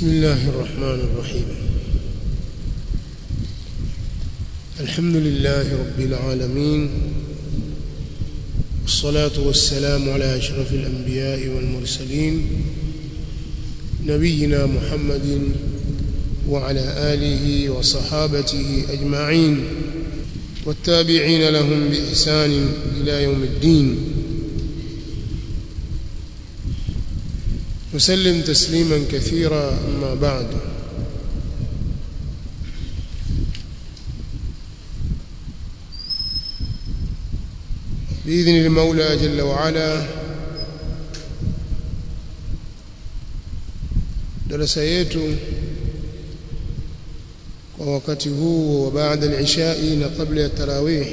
بسم الله الرحمن الرحيم الحمد لله رب العالمين والصلاة والسلام على أشرف الأنبياء والمرسلين نبينا محمد وعلى آله وصحابته أجمعين والتابعين لهم بإحسان إلى يوم الدين وسلم تسليما كثيرا أما بعد بإذن المولى جل وعلا darasa yetu kwa wakati huu wa baada al-ishai na kabla ya tarawih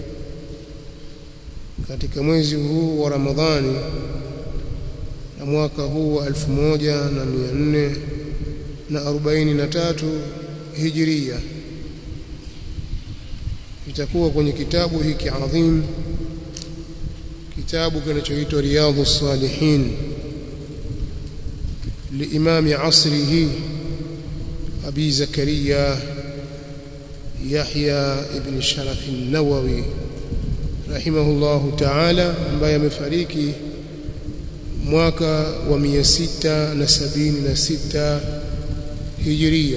katika mwezi huu wa Ramadhani na mwaka huu wa 1443 Hijria itakuwa kwenye kitabu hiki adhim kitabu kinachoitwa Riyadhus Salihin لإمام عصره أبي زكريا يحيى ابن شرف النووي رحمه الله تعالى ambaye amefariki mwaka wa 676 Hijria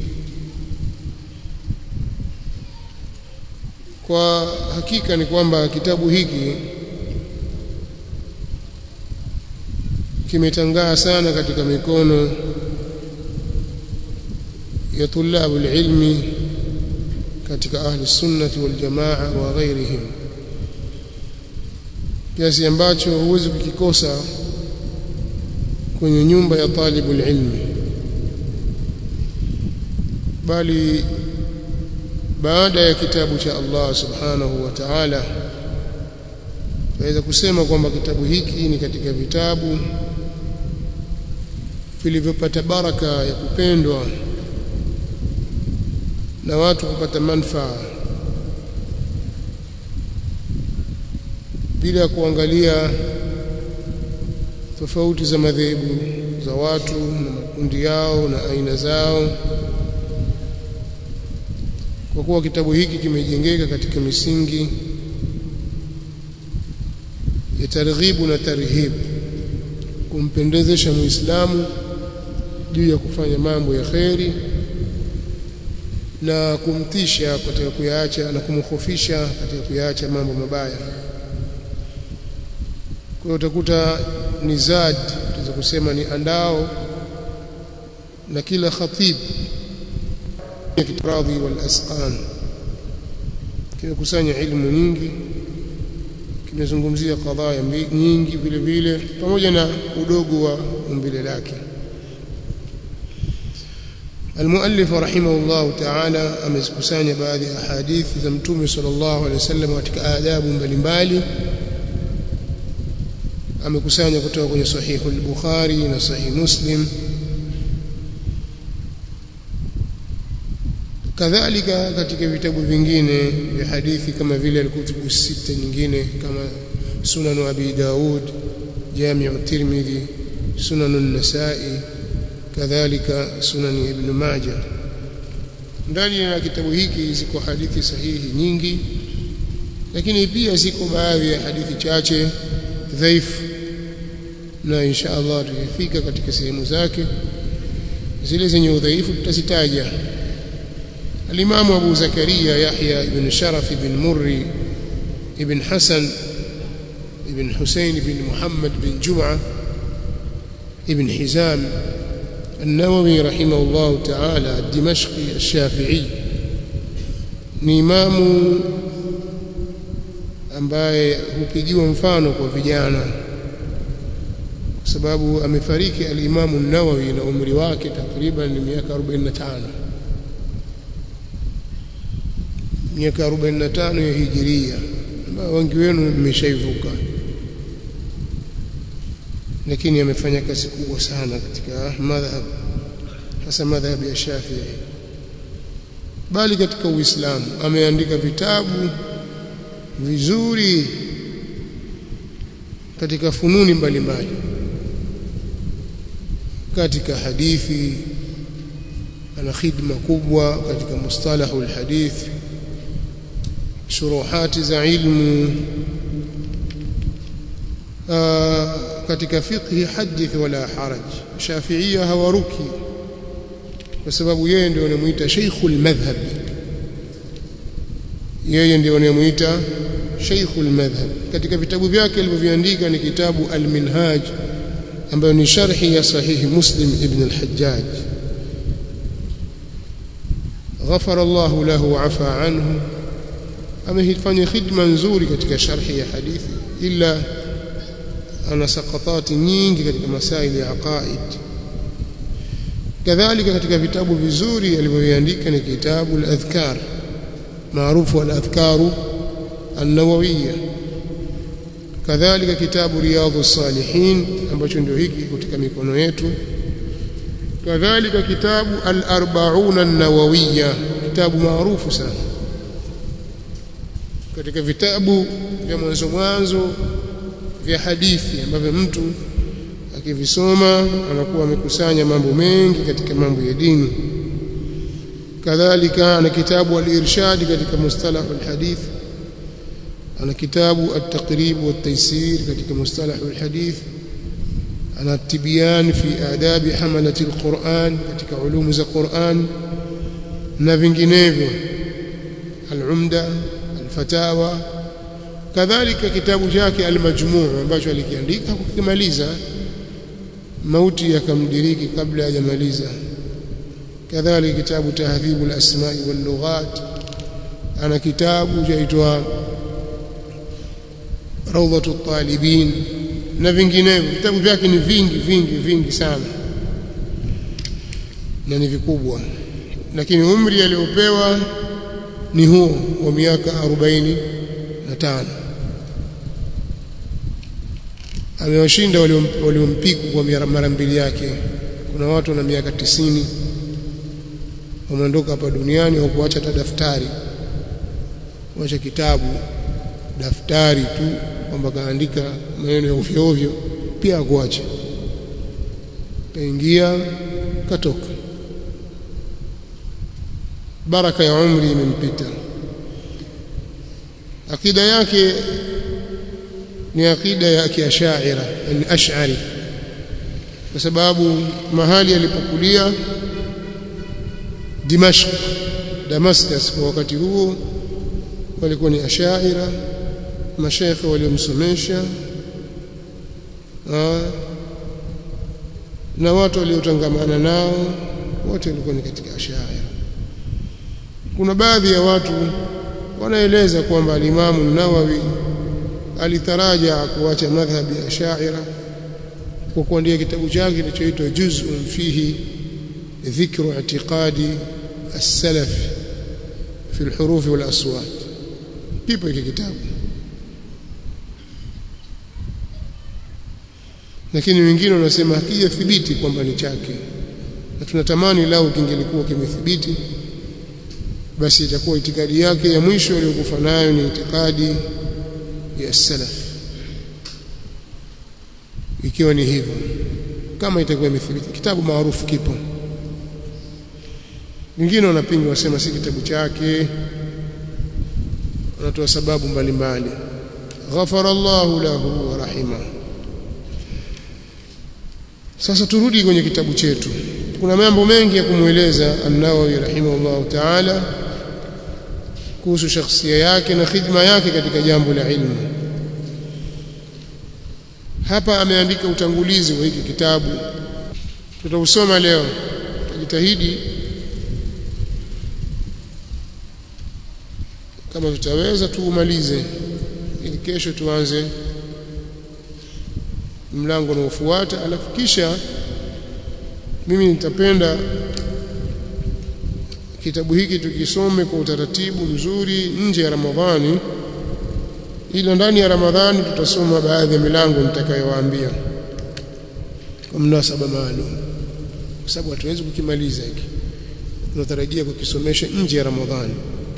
kwa hakika ni kwamba kitabu hiki kimetangaa sana katika mikono ya tulabu ilmi katika ahli sunnati wal jamaa wa ghairihim kiasi ambacho huwezi kukikosa kwenye nyumba ya talibu ilmi bali baada ya kitabu cha Allah subhanahu wa ta'ala naweza kusema kwamba kitabu hiki ni katika vitabu vilivyopata baraka ya kupendwa na watu kupata manufaa bila kuangalia tofauti za madhehebu za watu na makundi yao na aina zao kwa kuwa kitabu hiki kimejengeka katika misingi ya targhibu na tarhib kumpendezesha muislamu juu ya kufanya mambo ya kheri na kumtisha katika kuyaacha na kumkhofisha katika kuyaacha mambo mabaya kwa hiyo utakuta ni zad tunaweza kusema ni andao na kila khatib kitradhi wal asqan kimekusanya ilmu nyingi kimezungumzia kadhaa nyingi vile vile pamoja na udogo wa umbile lake المؤلف رحمه الله تعالى amezikusanya baadhi ya hadithi za mtume sallallahu alaihi wasallam katika adabu mbalimbali amekusanya kutoka kwenye sahihu al-Bukhari na sahih Muslim kadhalika katika vitabu vingine vya hadithi kama vile al-kutubu sita nyingine kama sunan abi daud jami'u tirmidhi sunan an-nasa'i kadhalika sunan ibn majah ndani ya kitabu hiki ziko hadithi sahihi nyingi lakini pia ziko baadhi ya hadithi chache dhaifu na insha Allah tutafika katika sehemu zake zile zenye udhaifu tutazitaja الإمام أبو زكريا يحيى بن شرف بن مري بن حسن بن حسين بن محمد بن جمعة بن حزام النووي رحمه الله تعالى الدمشقي الشافعي ni imamu ambaye hupigiwa mfano kwa vijana kwa sababu amefariki alimamu Nawawi na umri wake takriban ni miaka 45 miaka 45 ya hijiria ambayo wengi wenu mmeshaivuka lakini amefanya kazi kubwa sana katika madhhab hasa madhhab ya Shafi'i bali katika Uislamu ameandika vitabu vizuri katika fununi mbalimbali katika hadithi ana khidma kubwa katika mustalahu alhadith shuruhati za ilmu katika fiqhi hadith wala haraj shafiia hawaruki kwa sababu yeye ndio anamuita sheikhul madhhab yeye ndio anamuita sheikhul madhhab katika vitabu vyake alivyoviandika ni kitabu al-minhaj ambayo ni sharhi ya sahihi muslim ibn al-hajjaj غفر الله له وعفى عنه amefanya khidma nzuri katika sharhi ya hadithi ila ana sakatati nyingi katika masaili ya aqaid kadhalika katika vitabu vizuri alivyoandika ni kitabu al-adhkar maarufu al-adhkaru an-nawawiyya kadhalika kitabu riyadhus salihin ambacho ndio hiki katika mikono yetu kadhalika kitabu al-arba'un an-nawawiyya kitabu maarufu sana katika vitabu vya mwanzo mwanzo vya hadithi ambavyo mtu akivisoma anakuwa amekusanya mambo mengi katika mambo ya dini kadhalika ana kitabu al-irshad katika mustalah al-hadith ana kitabu at-taqrib wat-taysir katika mustalah al-hadith ana tibyan fi adabi hamalati al-Qur'an katika ulumu za Qur'an na vinginevyo al-umda al-fatawa kadhalika kitabu chake al-majmu' ambacho alikiandika kukimaliza mauti yakamdiriki kabla hajamaliza kadhalika kitabu tahdhibu al-asma'i wal-lughat ana kitabu chaitwa rawdhatu at-talibin na vinginevyo vitabu vyake ni vingi vingi vingi sana na ni vikubwa lakini umri aliopewa ni huo wa miaka 45 amewashinda waliompiku kwa mara mbili yake kuna watu wana miaka tisini wameondoka hapa duniani au kuacha hata daftari kuacha kitabu daftari tu kwamba kaandika maneno ya ovyo ovyo pia akuache kaingia katoka baraka ya umri imempita akida yake ni akida ya kiashaira yani ash'ari kwa sababu mahali alipokulia Dimashq Damascus kwa wakati huo walikuwa ni ashaira mashekhe waliomsomesha na watu waliotangamana nao wote walikuwa ni katika ashaira kuna baadhi ya watu wanaeleza kwamba alimamu Nawawi alitaraja kuacha madhhabi ya Ash'ira kwa kuandika kitabu chake kilichoitwa Juz'un fihi dhikru i'tiqadi as-salaf fi al-huruf wal aswat kipo hiki kitabu lakini wengine wanasema hakijathibiti kwamba ni chake na tunatamani lao kingelikuwa kimethibiti basi itakuwa itikadi yake ya mwisho aliyokufa nayo ni itikadi ya salaf ikiwa ni hivyo kama itakuwa imethibiti kitabu maarufu kipo wengine wanapinga wasema si kitabu chake wanatoa sababu mbalimbali ghafara Allahu lahu wa rahima sasa turudi kwenye kitabu chetu kuna mambo mengi ya kumweleza an-Nawawi rahimahullahu ta'ala kuhusu shakhsia yake na khidma yake katika jambo la ilmu hapa ameandika utangulizi wa hiki kitabu tutausoma leo tutajitahidi kama tutaweza tuumalize ili kesho tuanze mlango unaofuata alafu kisha mimi nitapenda kitabu hiki tukisome kwa utaratibu mzuri nje ya Ramadhani ila ndani ya Ramadhani tutasoma baadhi ya milango nitakayowaambia kwa mnasaba maalum kwa sababu hatuwezi kukimaliza hiki tunatarajia kukisomesha nje ya Ramadhani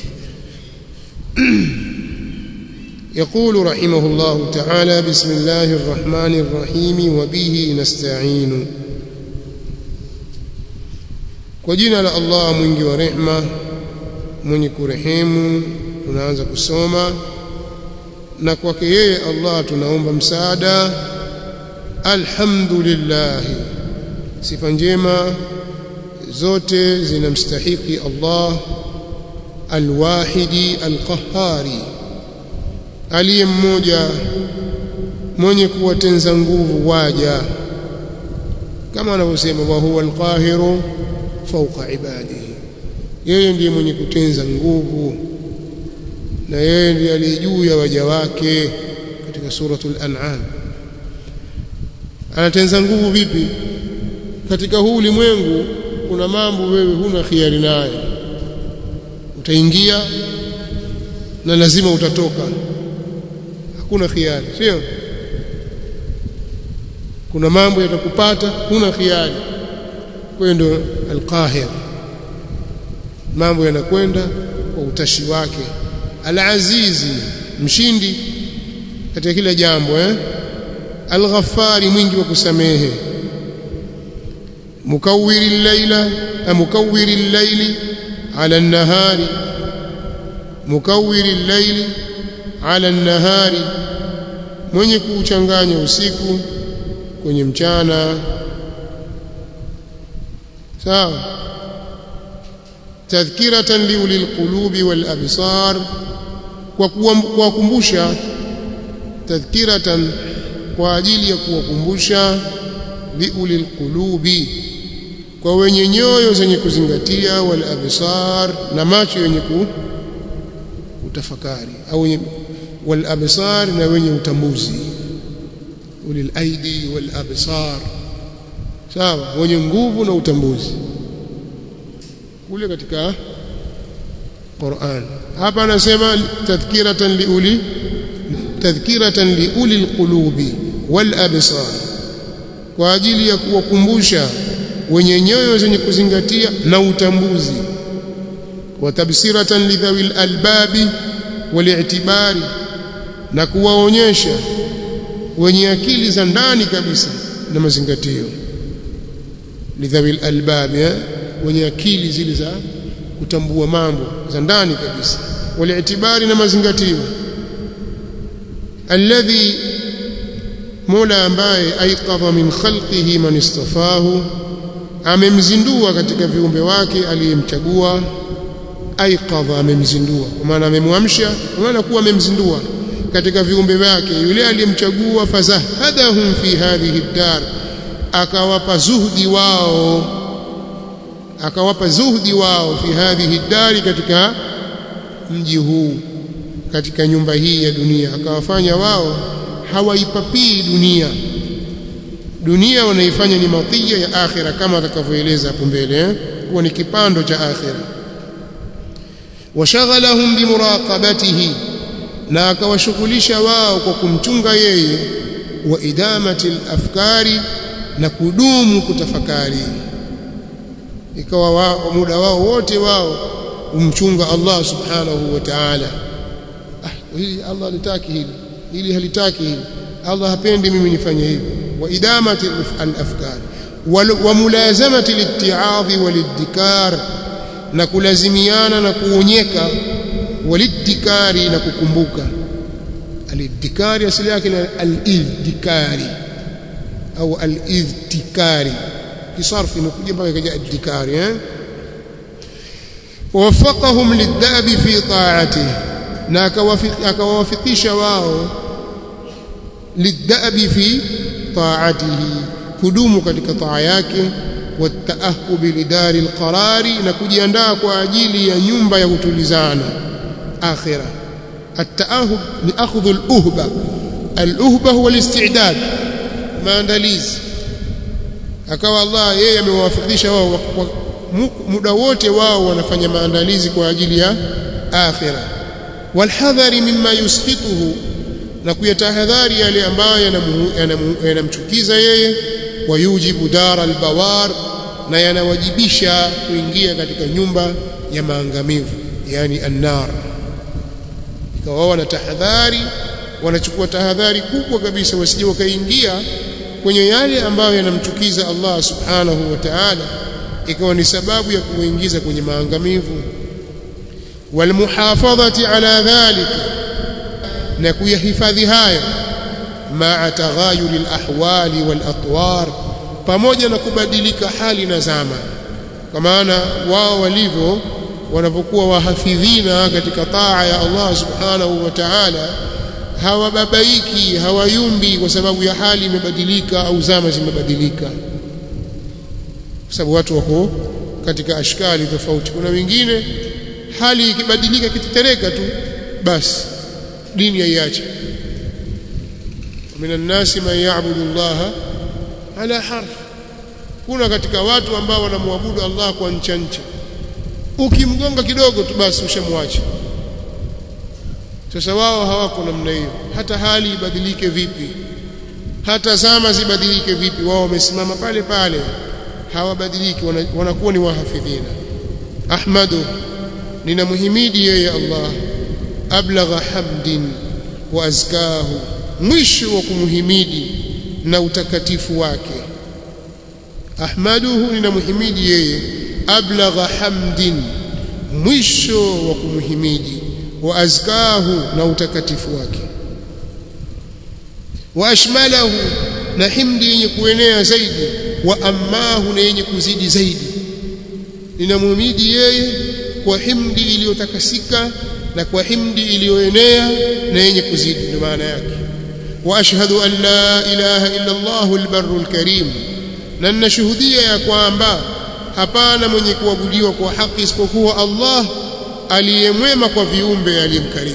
يقول رحمه الله تعالى بسم الله الرحمن الرحيم وبه نستعين kwa jina la Allah mwingi wa rehma mwenye kurehemu tunaanza kusoma na kwake yeye Allah tunaomba msaada alhamdulillah sifa njema zote zinamstahiki Allah alwahidi alqahari aliye mmoja mwenye kuwatenza nguvu waja kama anavyosema wa huwa alqahiru fawqa ibadihi yeye ndiye mwenye kutenza nguvu na yeye ndiye aliye juu ya waja wake katika suratul an'am anatenza nguvu vipi katika huu ulimwengu kuna mambo wewe huna khiari nayo utaingia na lazima utatoka hakuna khiari sio kuna mambo yatakupata huna khiari kwa hiyo ndio alqahir mambo yanakwenda kwa utashi wake alazizi mshindi katika kila jambo eh alghaffari mwingi wa kusamehe mukawwiri al-laila mukawwiri al-laili ala an-nahari mukawwiri al-laili ala an-nahari mwenye kuuchanganya usiku kwenye mchana sawa tadhkiratan liulil qulubi wal absar kwa kuwakumbusha tadhkiratan kwa ajili ya kuwakumbusha liulil qulubi kwa wenye nyoyo zenye kuzingatia wal absar na macho yenye kutafakari au wal absar na wenye utambuzi ulil aidi wal absar sawa wenye nguvu na utambuzi kule katika Qur'an hapa anasema tadhkiratan liuli tadhkiratan liuli alqulubi wal absar kwa ajili ya kuwakumbusha wenye nyoyo zenye kuzingatia na utambuzi wa tabsiratan lidhawil albabi wali'tibari na kuwaonyesha wenye akili za ndani kabisa na mazingatio lidhawil albabi eh? wenye akili zile za kutambua mambo za ndani kabisa wali'tibari na mazingatio alladhi Mola ambaye aiqadha min khalqihi man istafahu amemzindua katika viumbe wake aliyemchagua aiqadha amemzindua kwa maana amemwamsha kwa maana kuwa amemzindua katika viumbe wake yule aliyemchagua fazahadahum fi hadhihi dar akawapa zuhdi wao akawapa zuhdi wao fi hadhihi dari katika mji huu katika nyumba hii ya dunia akawafanya wao hawaipapii dunia dunia wanaifanya ni matia ya akhira kama atakavyoeleza hapo mbele eh? kuwa ni kipando cha akhira washaghalahum bimuraqabatihi na akawashughulisha wao kwa kumchunga yeye wa idamati afkari na kudumu kutafakari ikawa wao muda wao wote wao umchunga Allah subhanahu wa ta'ala ah hili Allah litaki hili hili halitaki hili Allah hapendi mimi nifanye hivi wa idamati al-afkar wa mulazamati liti'adhi walidikar na kulazimiana na kuonyeka walidikari na kukumbuka alidikari asili yake ni al-idhikari au al-idhtikari kisarfi imekuja mpaka ikaja adikari eh wafaqahum lidabi fi ta'atihi na akawawafikisha wao lidabi fi ta'atihi kudumu katika taa yake wataahubi lidari alqarari na kujiandaa kwa ajili ya nyumba ya kutulizana akhira التأهب لأخذ الأهبة الأهبة هو الاستعداد maandalizi akawa Allah yeye amewafikisha wao muda wote wao wanafanya maandalizi kwa ajili ya akhira walhadhari mimma yusqituhu na kuyatahadhari yale ambayo yanamchukiza yeye wayujibu dara albawar na yanawajibisha kuingia katika nyumba ya maangamivu yani annar ikawa wana tahadhari wanachukua tahadhari kubwa kabisa wasije wakaingia kwenye yale ambayo yanamchukiza Allah subhanahu wa ta'ala ikawa ni sababu ya kuingiza kwenye maangamivu walmuhafadhati ala dhalika na kuyahifadhi hayo maa taghayuri alahwali walatwar pamoja na kubadilika hali na zama kwa maana wao walivyo wanavyokuwa wahafidhina katika taa ya Allah subhanahu wa ta'ala hawababaiki hawayumbi kwa sababu ya hali imebadilika au zama zimebadilika kwa sababu watu wako katika ashkali tofauti kuna wengine hali ikibadilika kitetereka tu basi dini yaiache minan nasi man ya'budu Allah ala harf kuna katika watu ambao wanamwabudu Allah kwa ncha ncha ukimgonga kidogo tu basi ushamwacha sasa wao hawako namna hiyo hata hali ibadilike vipi hata zama zibadilike vipi wao wamesimama pale pale hawabadiliki wanakuwa ni wahafidhina ahmadu ninamhimidi yeye Allah ablagha hamdin wa azkahu mwisho wa kumhimidi na utakatifu wake ahmaduhu ninamhimidi yeye ablagha hamdin mwisho wa kumhimidi wa azkahu na utakatifu wake wa ashmalahu na himdi yenye kuenea zaidi wa ammahu na yenye kuzidi zaidi ninamhimidi yeye kwa himdi iliyotakasika na kwa himdi iliyoenea na yenye kuzidi ndio maana yake wa ashhadu an la ilaha illa Allahu albarru alkarim na ninashuhudia ya kwamba hapana mwenye kuabudiwa kwa haki isipokuwa Allah aliyemwema kwa viumbe aliyemkarimu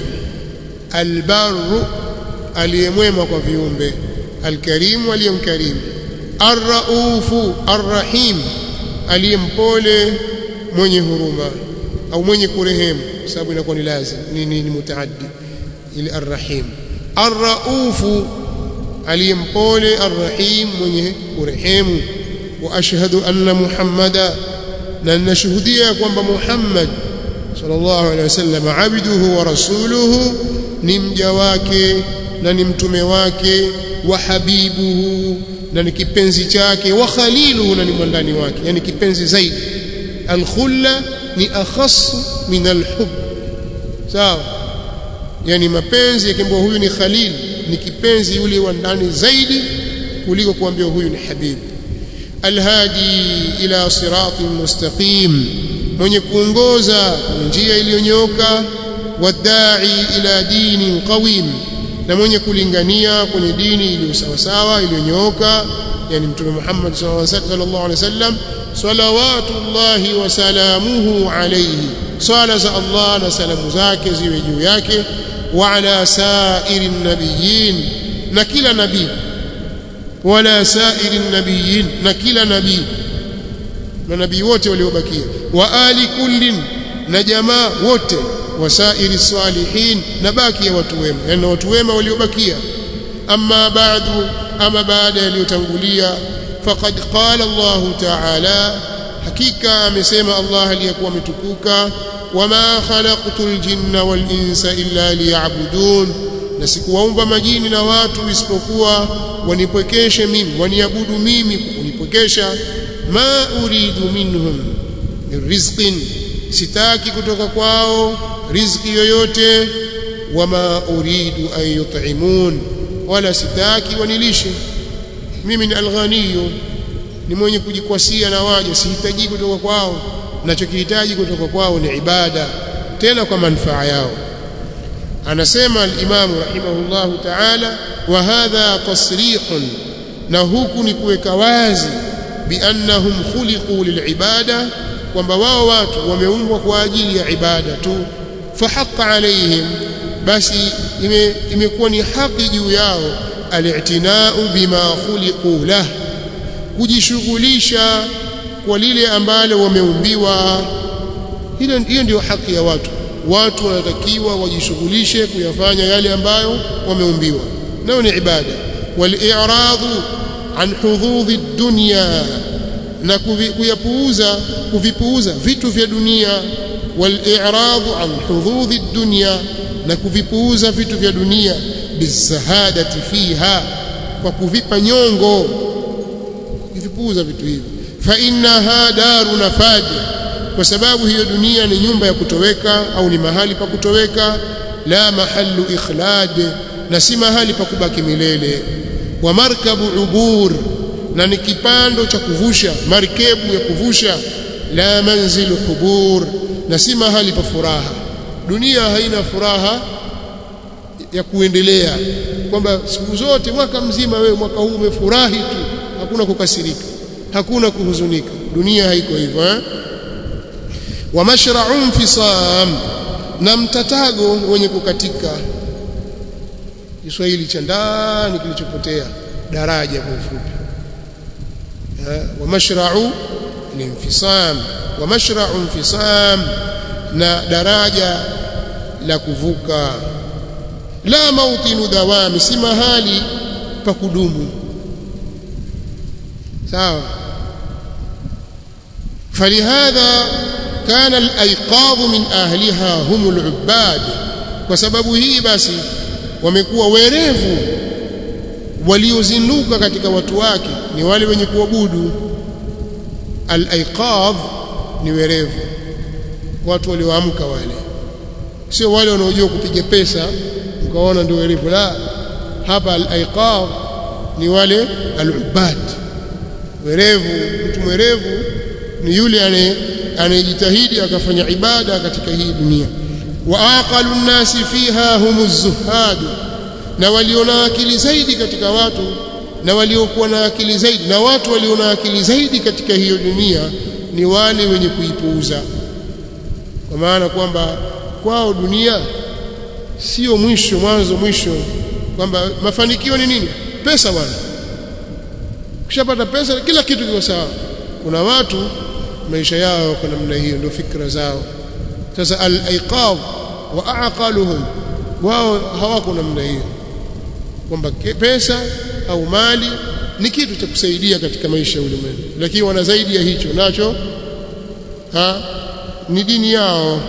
albarru aliyemwema kwa viumbe alkarimu aliyemkarimu arraufu arrahim aliyempole mwenye huruma au mwenye kurehemu sababu inakuwa ni lazim ni, ni, ni mutaaddi ili arrahim arraufu aliyempole arrahim mwenye kurehemu wa ashhadu anna muhammada na ninashuhudia kwamba muhammad sallallahu alaihi wasallam abduhu wa rasuluhu ni mja wake na ni mtume wake wa habibuhu na ni kipenzi chake wa khaliluhu na ni mwandani wake yani kipenzi zaidi alkhulla ni akhas min alhub sawa yani mapenzi yakiambiwa huyu ni khalil ni kipenzi yule wa ndani zaidi kuliko kuambiwa huyu ni habib alhadi ila siratin mustaqim mwenye kuongoza kwenye njia iliyonyooka wadai ila dinin qawim na mwenye kulingania kwenye dini iliyo sawasawa iliyonyooka yani mtume Muhammad sallallahu alaihi wasallam salawatullahi wa salamuhu alayhi swala za Allah na salamu zake ziwe juu yake wa ala sairi nabiyin na kila nabii wala sairi nabiyin na kila nabii manabii wote waliobakia wa ali kullin na jamaa wote wasairi salihin na baki ya watu wema yani watu wema waliobakia amma ba'du ama baada yaliyotangulia faqad qala Allah ta'ala hakika amesema Allah aliyekuwa ametukuka wama khalaqtul jinna wal insa illa liya'budun na sikuwaumba majini na watu isipokuwa wanipwekeshe mimi waniabudu mimi kunipwekesha ma uridu minhum min rizqin sitaki kutoka kwao riziki yoyote wama uridu an yut'imun wala sitaki wanilishe mimi ni alghaniyu ni mwenye kujikwasia na waja sihitaji kutoka kwao ninachokihitaji kutoka kwao ni ibada tena kwa manufaa yao anasema al-Imam rahimahullahu ta'ala wa hadha tasrihun na huku ni kuweka wazi biannahum khuliqu lilibada kwamba wao watu wameumbwa kwa ajili ya ibada tu fahaqqa alaihim basi imekuwa ime ni haki juu yao al-i'tina'u bima khuliqu lah kujishughulisha kwa lile ambalo wameumbiwa hilo hiyo ndio haki ya watu watu wanatakiwa wajishughulishe kuyafanya yale ambayo wameumbiwa nao ni ibada wal-i'radu an hududhi dunya na kuyapuuza kuvipuuza vitu vya dunia wal-i'radu an hududhi dunya na kuvipuuza vitu vya dunia bizahadati fiha kwa kuvipa nyongo kuvipuuza vitu hivi fa innaha daru nafad kwa sababu hiyo dunia ni nyumba ya kutoweka au ni mahali pa kutoweka la mahallu ikhlad na si mahali pa kubaki milele wa markabu ubur na ni kipando cha kuvusha markebu ya kuvusha la manzilu hubur na si mahali pa furaha dunia haina furaha ya kuendelea kwamba siku zote mwaka mzima wewe mwaka huu umefurahi tu hakuna kukasirika hakuna kuhuzunika dunia haiko hivyo eh wa mashra'un fisam na mtatago wenye kukatika Kiswahili cha ndani kilichopotea daraja kwa ufupi wa mashra'u ni infisam wa mashra'u infisam na daraja la kuvuka la mautinu dawami si mahali pa kudumu sawa فلهذا كان الايقاظ من اهلها هم العباد kwa sababu hii basi wamekuwa werevu waliozinduka katika watu wake ni wale wenye kuabudu al-aiqadh ni werevu watu walioamka wale sio wale wanaojua kupiga pesa mkaona ndio werevu la hapa al-aiqadh ni wale al-ubad werevu mtu mwerevu ni yule anayejitahidi akafanya ibada katika hii dunia wa aqalu nnasi fiha humuz zuhad na waliona akili zaidi katika watu na waliokuwa na akili zaidi na watu waliona akili zaidi katika hiyo dunia ni wale wenye kuipuuza kwa maana kwamba kwao dunia sio mwisho mwanzo mwisho kwamba mafanikio ni nini pesa bwana ukishapata pesa kila kitu kiko sawa kuna watu maisha yao kwa namna hiyo ndio fikra zao sasa al-aiqadh wa aqaluhum wao hawako namna hiyo kwamba pesa au mali ni kitu cha kusaidia katika maisha ya ulimwengu lakini wana zaidi ya hicho nacho ha ni dini yao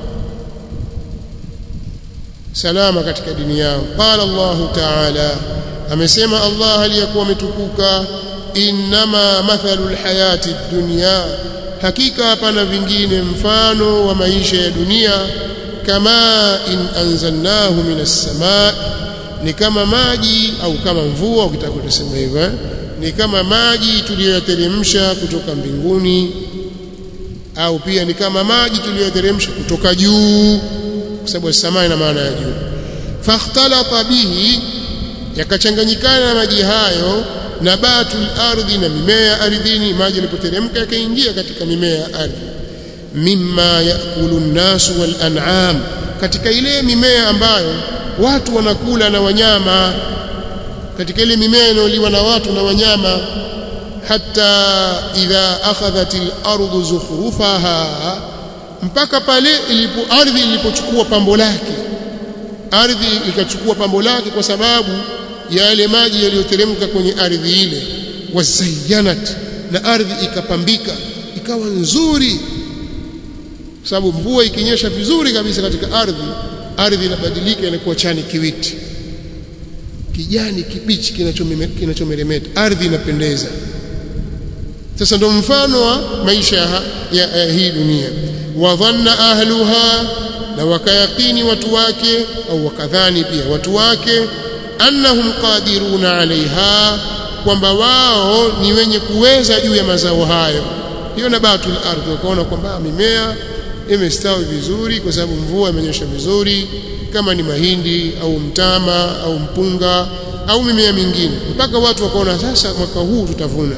salama katika dini yao qala Allah ta'ala amesema Allah aliyakuwa ametukuka inma mathalu alhayati dunya hakika hapana vingine mfano wa maisha ya dunia kama in anzalnahu minas samaa ni kama maji au kama mvua ukitaka kusema hivyo eh? ni kama maji tuliyoyateremsha kutoka mbinguni au pia ni kama maji tuliyoyateremsha kutoka juu kwa sababu samaa ina maana ya juu fakhtalata bihi yakachanganyikana na maji hayo nabatul ardhi na mimea ardhini maji yalipoteremka yakaingia katika mimea ya ardhi mimma yakulu nnasu wal an'am katika ile mimea ambayo watu wanakula na wanyama katika ile mimea inayoliwa na watu na wanyama hata idha akhadhat al-ardu zukhrufaha mpaka pale ilipo ardhi ilipochukua pambo lake ardhi ikachukua pambo lake kwa sababu ya yale maji yaliyoteremka kwenye ardhi ile wazayyanat na ardhi ikapambika ikawa nzuri kwa sababu mvua ikinyesha vizuri kabisa katika ardhi ardhi inabadilika inakuwa chani kiwiti kijani kibichi kinachomeremeta ardhi inapendeza sasa ndo mfano wa maisha ya, ya, ya hii dunia wadhanna ahluha na wakayakini watu wake au wakadhani pia watu wake annahum qadiruna alaiha kwamba wao ni wenye kuweza juu ya mazao hayo hiyo nabatul ardhi wakaona kwamba mimea imestawi vizuri kwa sababu mvua imenyesha vizuri kama ni mahindi au mtama au mpunga au mimea mingine mpaka watu wakaona sasa mwaka huu tutavuna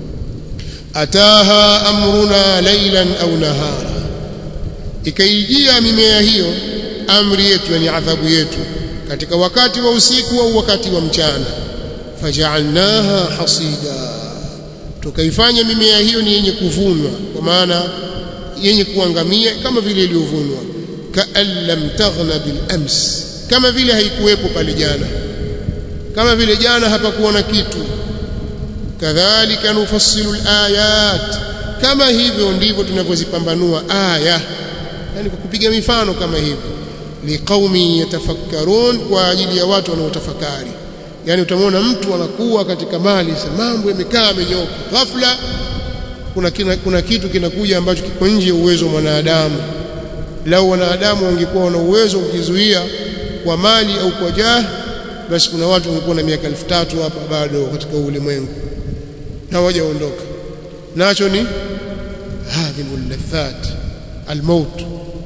ataha amruna laylan au nahara ikaijia mimea hiyo amri yetu yani adhabu yetu katika wakati wa usiku au wakati wa mchana faja'alnaha hasida tukaifanya mimea hiyo ni yenye kuvunwa kwa maana yenye kuangamia kama vile iliyovunwa kaan lam taghna bil ams kama vile haikuwepo pale jana kama vile jana hapakuwa na kitu kadhalika nufassilu alayat kama hivyo ndivyo tunavyozipambanua aya yani kwa kupiga mifano kama hivyo liqaumi yatafakkarun kwa ajili ya watu wanaotafakari yani utamwona mtu anakuwa katika mali mambo yamekaa amenyoka ghafla kuna, kina, kuna kitu kinakuja ambacho kiko nje ya uwezo wa mwanadamu lau wanadamu wangekuwa wana uwezo kujizuia kwa mali au kwa jah basi kuna watu wangekuwa na miaka elfu tatu hapa bado katika ulimwengu na hawajaondoka nacho ni hadhimu ladhat almaut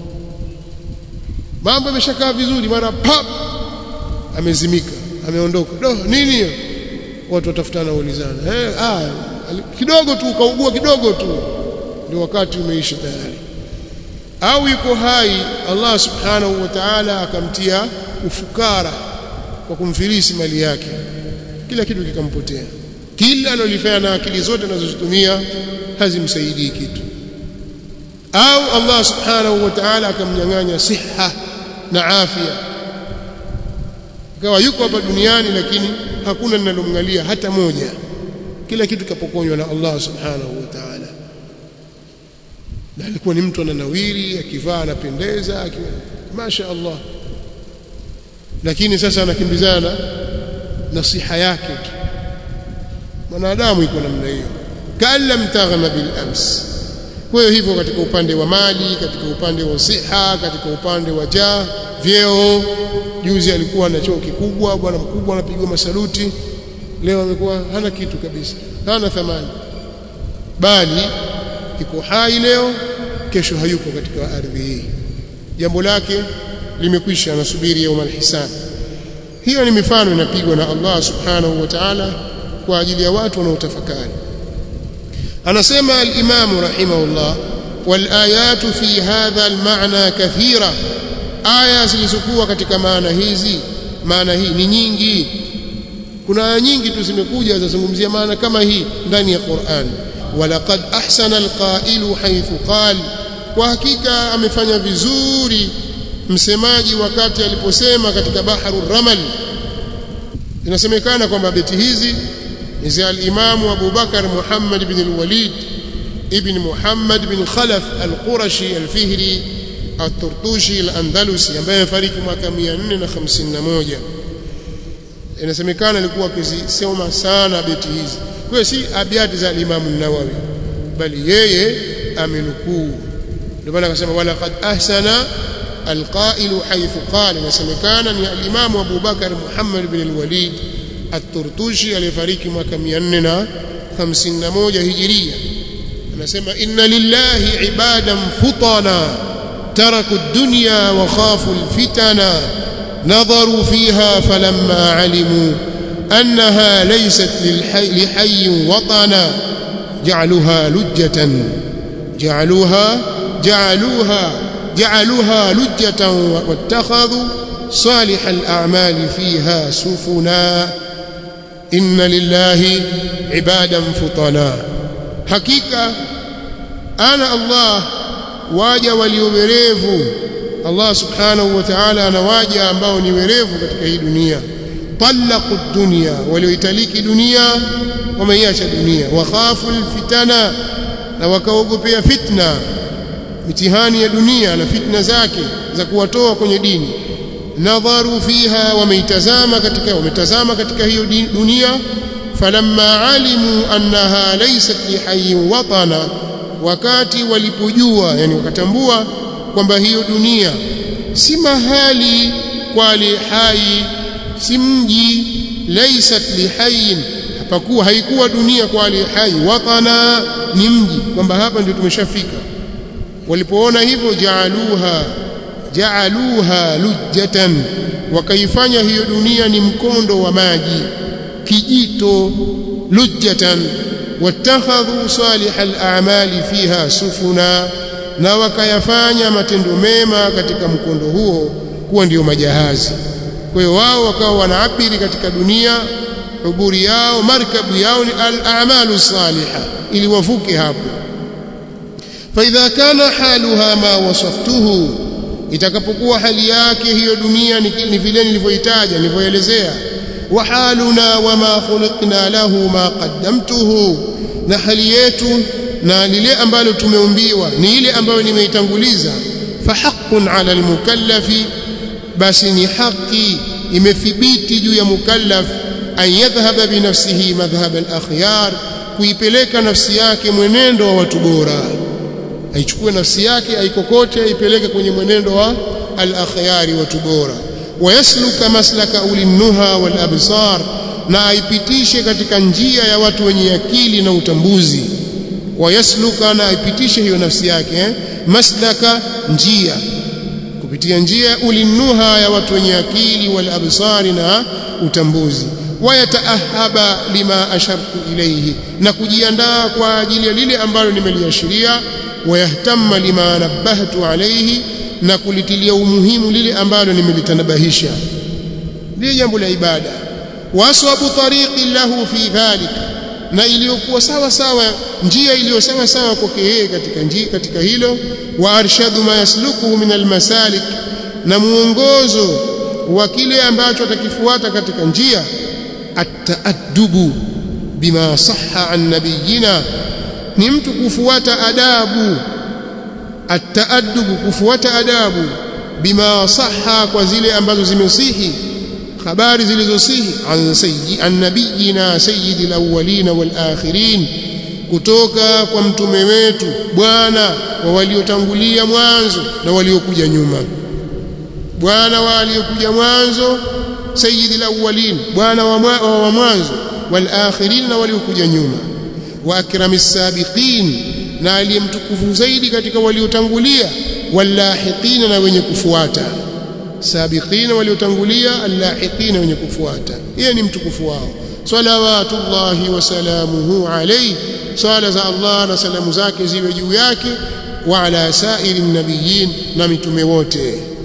mambo yameshakaa vizuri mara pap amezimika ameondoka do nini hiyo watu watafutana waulizana eh ah kidogo tu ukaugua kidogo tu ndio wakati umeisha tayari au yuko hai Allah subhanahu wa ta'ala akamtia ufukara kwa kumfilisi mali yake kila kitu kikampotea kila analifanya na akili zote anazozitumia hazimsaidii kitu au Allah subhanahu wa ta'ala akamnyang'anya siha na afya ikawa yuko hapa duniani lakini hakuna linalomngalia hata moja kila kitu kapokonywa na Allah subhanahu wa ta'ala na alikuwa ni mtu ananawiri akivaa anapendeza masha Allah lakini sasa anakimbizana na siha yake tu mwanadamu iko namna hiyo kallam taghna bil ams kwa hiyo hivyo katika upande wa mali katika upande wa siha katika upande wa jaa vyeo juzi alikuwa na choo kikubwa bwana mkubwa anapigwa masaluti leo amekuwa hana kitu kabisa hana thamani bali iko hai leo kesho hayupo katika ardhi hii jambo lake limekwisha anasubiri yaum alhisab hiyo ni mifano inapigwa na Allah subhanahu wa ta'ala kwa ajili ya watu wanaotafakari anasema al-Imam rahimahullah wal ayatu fi hadha al-ma'na kathira aya zilizokuwa katika maana hizi maana hii ni nyingi kuna aya nyingi tu zimekuja zazungumzia maana kama hii ndani ya Qur'an walaqad ahsana alqailu haythu qala kwa hakika amefanya vizuri msemaji wakati aliposema katika baharu ramal inasemekana kwamba beti hizi ni za al-Imam Abu Bakar Muhammad ibn al-Walid ibn Muhammad ibn Khalaf al-Qurashi al-Fihri at-Turtushi al-Andalusi ambaye amefariki mwaka 451 inasemekana alikuwa akizisoma sana beti hizi kwa si abiati za Imam an-Nawawi bali yeye amenukuu ndio maana akasema wala qad ahsana alqailu haythu qala inasemekana ni al-Imam Abu Bakar Muhammad ibn al-Walid at-Turtushi aliyefariki mwaka 451 hijiria anasema inna lillahi ibadan futana taraku ad-dunya wa khafu al-fitana نظروا فيها فلما علموا أنها ليست للحي لحي وطنا جعلوها لجة جعلوها جعلوها جعلوها لجة واتخذوا صالح الأعمال فيها سفنا إن لله عبادا فطنا حقيقة أنا الله واجا وليبريفوا Allah subhanahu wa ta'ala anawaja ambao ni werevu katika hii dunia talaqu dunya walioitaliki dunia wameiacha dunia wakhafu alfitana na wakaogopea fitna mitihani ya dunia na fitna zake za kuwatoa kwenye dini nadharu fiha wameitazama katika wametazama katika hiyo dunia falamma alimu annaha laysat lihayyin watana wakati walipojua yani wakatambua kwamba hiyo dunia si mahali kwa hai si mji laysat lihayin hapakuwa haikuwa dunia kwa hai watana ni mji kwamba hapa ndio tumeshafika walipoona hivyo jaaluha jaaluha lujjatan wakaifanya hiyo dunia ni mkondo wa maji kijito lujjatan wattakhadhu salihal a'mali fiha sufuna na wakayafanya matendo mema katika mkondo huo kuwa ndiyo majahazi kwa hiyo wao wakawa wanaabiri katika dunia uburi yao markabu yao ni al-a'malu salihah ili wavuke hapo فإذا كان حالها ما وصفته itakapokuwa hali yake hiyo dunia ni vile nilivyoitaja nilivyoelezea wa haluna wama khuliqna lahu ma qaddamtuhu na hali yetu na lile ambalo tumeumbiwa ni ile ambayo nimeitanguliza fahaqqun ala almukallafi basi ni haki imethibiti juu ya mukallaf an yadhhaba binafsihi madhhab al-akhyar kuipeleka nafsi yake mwenendo wa watu bora aichukue nafsi yake aikokote aipeleke kwenye mwenendo wa al-akhyari watu bora wayasluka maslaka ulinnuha wal absar na aipitishe katika njia ya watu wenye akili na utambuzi wayasluka na aipitishe hiyo nafsi yake eh? maslaka njia kupitia njia ulinnuha ya watu wenye akili wal absari na utambuzi wayataahaba lima ashartu ilayhi na kujiandaa kwa ajili ya lile ambalo nimeliashiria wayahtamma lima nabbahtu alayhi na kulitilia umuhimu lile ambalo nimelitanabahisha lile jambo la ibada waswabu tariqi lahu fi dhalika na iliyokuwa sawa sawa njia iliyo sawa sawa kwake yeye katika njia katika hilo wa arshadu ma yaslukuhu min almasalik na muongozo wa kile ambacho atakifuata katika njia at-taaddubu bima sahha an nabiyina ni mtu kufuata adabu at-taaddubu kufuata adabu bima sahha kwa zile ambazo zimesihi habari zilizosihi an sayyi an nabiyina sayyidil awwalin wal akhirin kutoka kwa mtume wetu bwana wa waliotangulia mwanzo na waliokuja nyuma bwana wa waliokuja mwanzo sayyidil awwalin bwana wa mwanzo wal akhirin na waliokuja nyuma wa akramis sabiqin na aliyemtukufu zaidi katika waliotangulia walahiqina na wenye kufuata sabiqina waliotangulia allahiqina wenye kufuata yeye ni mtukufu wao salawatullahi wa salamuhu alayhi swala za Allah na salamu zake ziwe juu yake wa ala sairi nabiyin na mitume wote